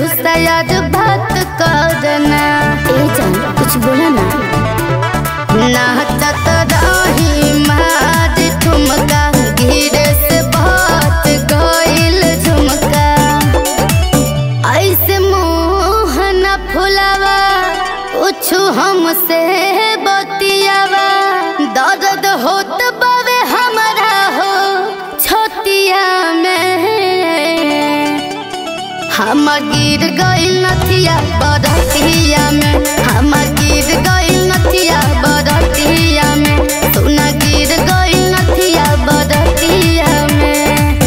शायद बात करना ए जान कुछ बोला ना नाचत रही मार ठुमका गिरे से बात गइल झुमका ऐसे मोहन फुलावा कुछ हमसे बतियावा दर्द होत बावे हमारा हो छतिया में हम गिर गइल नथिया बरतिया में हम गिर गइल नथिया बरतिया में सुना गिर गइल नथिया बरतिया में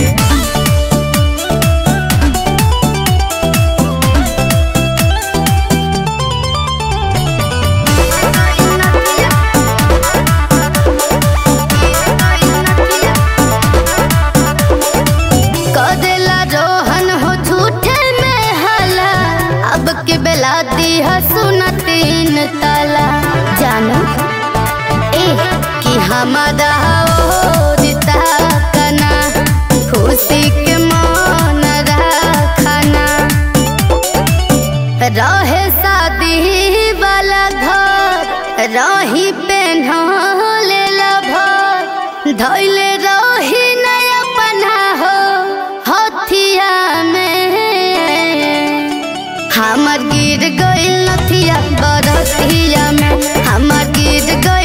कदेला रोहन हो झूठे में हला अब के बेला दी सुना तीन तला जानो ए कि हमारा ओरिता कना खुशी के मन रखना रहे शादी वाला घर रही पेन्हले भर धैले रही नया पना हो हथिया में हमर गिर गइल नथिया बरतिया में हमर गिर गइल